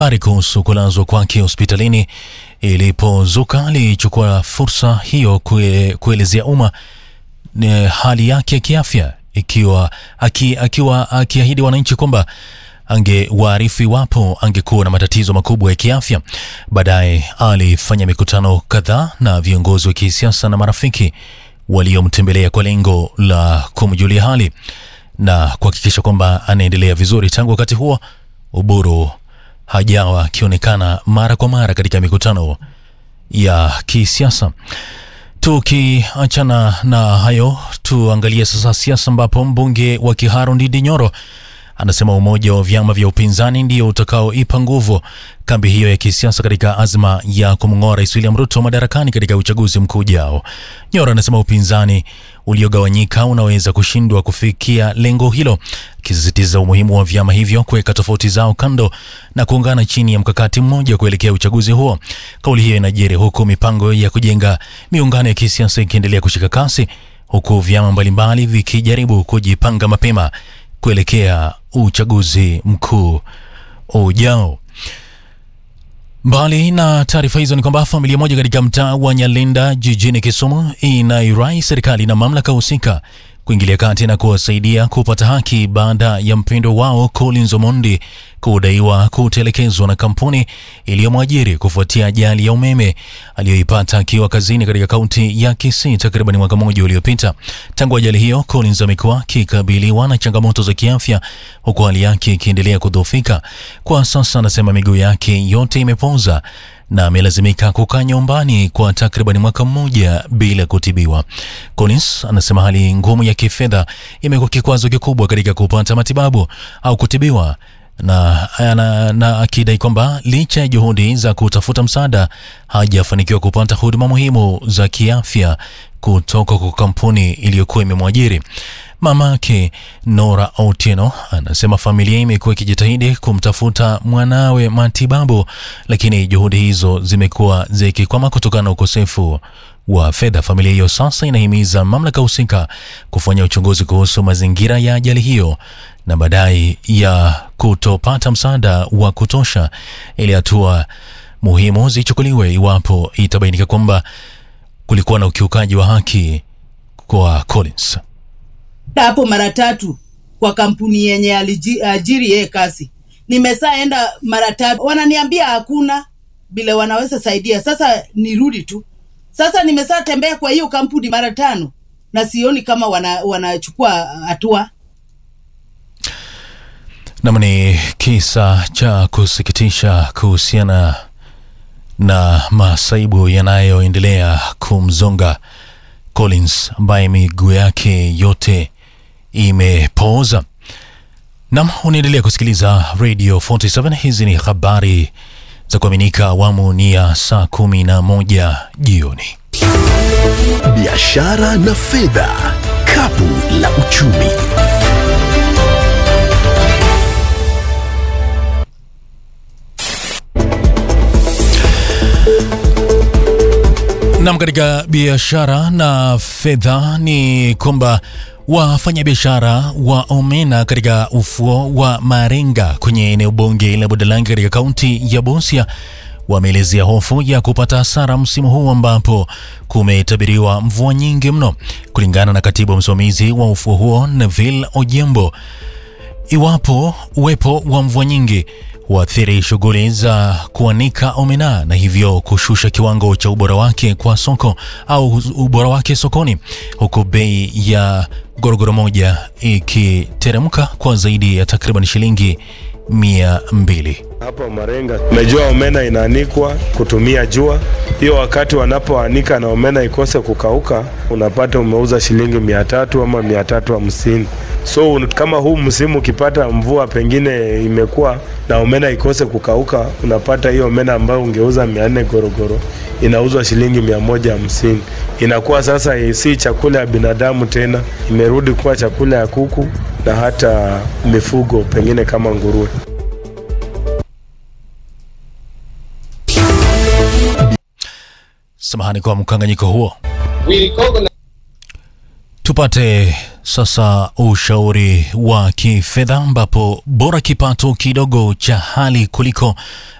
Habari kuhusu kulazwa kwake hospitalini ilipozuka alichukua fursa hiyo kue, kuelezea umma eh, hali yake ya kiafya ikiwa aki, akiwa akiahidi wananchi kwamba angewaarifu iwapo angekuwa na matatizo makubwa ya kiafya. Baadaye alifanya mikutano kadhaa na viongozi wa kisiasa na marafiki waliomtembelea kwa lengo la kumjulia hali na kuhakikisha kwamba anaendelea vizuri. Tangu wakati huo, Uburu hajawa akionekana mara kwa mara katika mikutano ya kisiasa. Tukiachana na hayo, tuangalie sasa siasa, ambapo mbunge wa Kiharu Ndindi Nyoro anasema umoja wa vyama vya upinzani ndio utakaoipa nguvu kambi hiyo ya kisiasa katika azma ya kumng'oa Rais William Ruto madarakani katika uchaguzi mkuu ujao. Nyoro anasema upinzani uliogawanyika unaweza kushindwa kufikia lengo hilo, akisisitiza umuhimu wa vyama hivyo kuweka tofauti zao kando na kuungana chini ya mkakati mmoja kuelekea uchaguzi huo. Kauli hiyo inajiri huku mipango ya kujenga miungano ya kisiasa ikiendelea kushika kasi, huku vyama mbalimbali vikijaribu kujipanga mapema kuelekea uchaguzi mkuu ujao. Mbali na taarifa hizo ni kwamba familia moja katika mtaa wa Nyalenda jijini Kisumu inairai serikali na mamlaka husika kuingilia kati na kuwasaidia kupata haki baada ya mpendo wao Collins Omondi kudaiwa kutelekezwa na kampuni iliyomwajiri kufuatia ajali ya umeme aliyoipata akiwa kazini katika kaunti ya Kisii takriban mwaka mmoja uliopita. Tangu ajali hiyo, Collins amekuwa akikabiliwa na changamoto za kiafya huku hali yake ikiendelea kudhoofika. Kwa sasa anasema miguu yake yote imepoza na amelazimika kukaa nyumbani kwa takriban mwaka mmoja bila kutibiwa. Collins anasema hali ngumu ya kifedha imekuwa kikwazo kikubwa katika kupata matibabu au kutibiwa na, na, na akidai kwamba licha ya juhudi za kutafuta msaada hajafanikiwa kupata huduma muhimu za kiafya kutoka kwa kampuni iliyokuwa imemwajiri. Mama yake Nora Otieno anasema familia imekuwa ikijitahidi kumtafuta mwanawe matibabu, lakini juhudi hizo zimekuwa zikikwama kutokana na ukosefu wa fedha. Familia hiyo sasa inahimiza mamlaka husika kufanya uchunguzi kuhusu mazingira ya ajali hiyo na madai ya kutopata msaada wa kutosha ili hatua muhimu zichukuliwe iwapo itabainika kwamba kulikuwa na ukiukaji wa haki kwa Collins. hapo mara tatu kwa kampuni yenye aliajiri yeye kazi. Nimesaenda mara tatu, wananiambia hakuna vile wanaweza saidia. Sasa nirudi tu. Sasa nimesaa tembea kwa hiyo kampuni mara tano na sioni kama wana, wanachukua hatua. Nam ni kisa cha kusikitisha kuhusiana na masaibu yanayoendelea kumzonga Collins ambaye miguu yake yote imepooza. Nam, unaendelea kusikiliza Radio 47. Hizi ni habari za kuaminika, awamu ni ya saa kumi na moja jioni. Biashara na fedha, kapu la uchumi. Nam, katika biashara na fedha ni kwamba wafanyabiashara wa omena katika ufuo wa Marenga kwenye eneo bunge la Budalangi katika kaunti ya Busia wameelezea hofu ya kupata hasara msimu huu ambapo kumetabiriwa mvua nyingi mno. Kulingana na katibu msimamizi wa ufuo huo Neville Ojembo, iwapo uwepo wa mvua nyingi huathiri shughuli za kuanika omena na hivyo kushusha kiwango cha ubora wake kwa soko au ubora wake sokoni, huku bei ya gorogoro moja ikiteremka kwa zaidi ya takriban shilingi mia mbili. Hapa Marenga umejua omena inaanikwa kutumia jua. Hiyo wakati wanapoanika na omena ikose kukauka, unapata umeuza shilingi mia tatu ama mia tatu hamsini. So kama huu msimu ukipata mvua pengine imekuwa na omena ikose kukauka, unapata hiyo omena ambayo ungeuza mia nne gorogoro inauzwa shilingi mia moja hamsini. Inakuwa sasa si chakula ya binadamu tena, imerudi kuwa chakula ya kuku na hata mifugo pengine kama nguruwe. Samahani kwa mkanganyiko huo. Tupate Sasa ushauri wa kifedha ambapo bora kipato kidogo cha hali kuliko